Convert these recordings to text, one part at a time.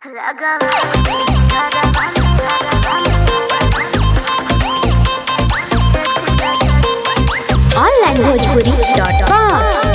Online Bhojpuri dot com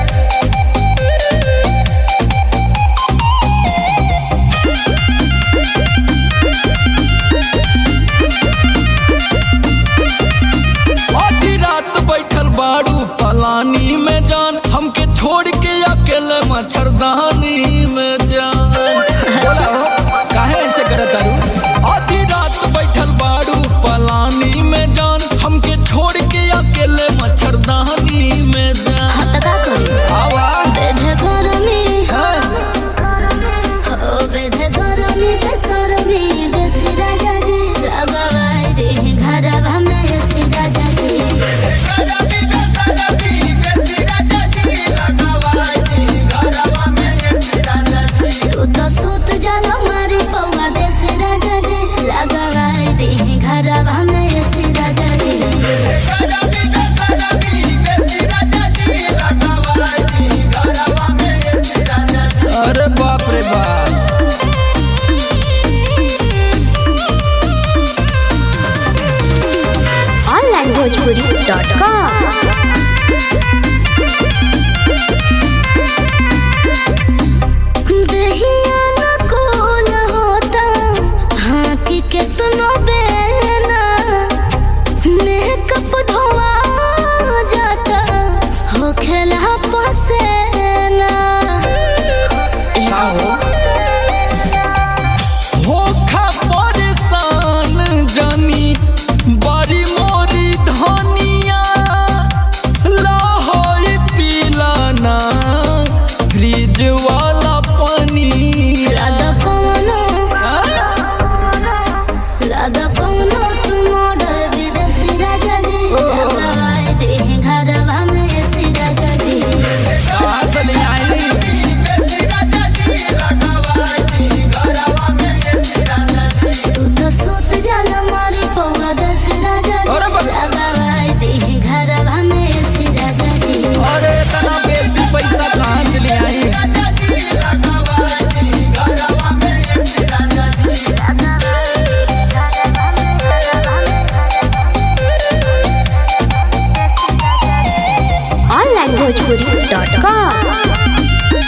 आधी रात बैठल बाड़ू पलानी में जान हमके छोड़ के अकेले मच्छरदानी में जान बोला हो, काहे ऐसे करत तारू आधी रात बैठल बाड़ू पलानी में जान हमके छोड़ के अकेले मच्छरदानी में जान आवा हैं? घरवा में ऐसी राजा जी अरे बाप रे बाप ऑनलाइन भोजपुरी डॉट कॉम दहिया न कोल होता हाँक के तुनो बेना मेकअप धोआ जाता हो खेला पसेना का हो होखा परेशान जानी बड़ी मोरी धनिया लहोई पिलाना फ्रिज वाला पानी लादा पवनो लादा पवनो तुम ऑर्डर विदेशी राजा जी लगावाए दे घरवा में ऐसी राजा जी कहाँ से ले आई तू तो सूत जाला मारी पौवा दस राजा जी अरे बा- लगावाए दे घरवा में ऐसी राजा जी अरे इतना बेसी पैसा कहाँ से ले आई ऑनलाइन भोजपुरी डॉट कॉम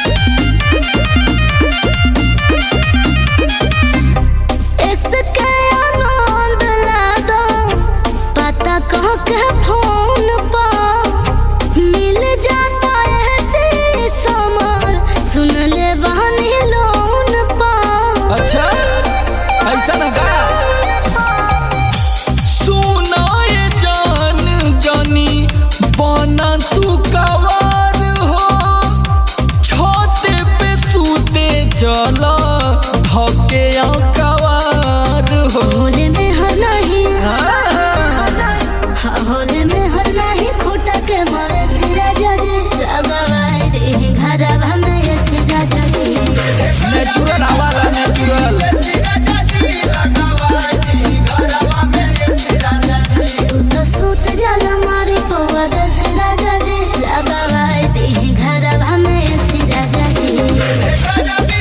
इसके आनंद ला दो पता कह के फोन पर मिल जाता ऐसे समर सुन ले बहनी लोन पर अच्छा ऐसा ना का सुनाए जान जानी बना सुकवार हो छत पे सूते चला धके कवार हो होले में हर नहीं हाँ। हाँ, होले में हर नहीं खोटा के मारे सिरा जजे लगवाए दे घरवा में ये सिरा जजे नेचुरल हवाला नेचुरल तू तो सूत जाला मारी पौवा दस राजा जी लगवाए दे घरवा में ऐसी राजा जी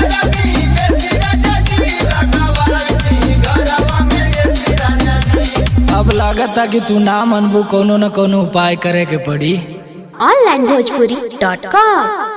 अब लागता कि तू ना मनबू कोनो न कोनो उपाय करे के पड़ी ऑनलाइन भोजपुरी डॉट कॉम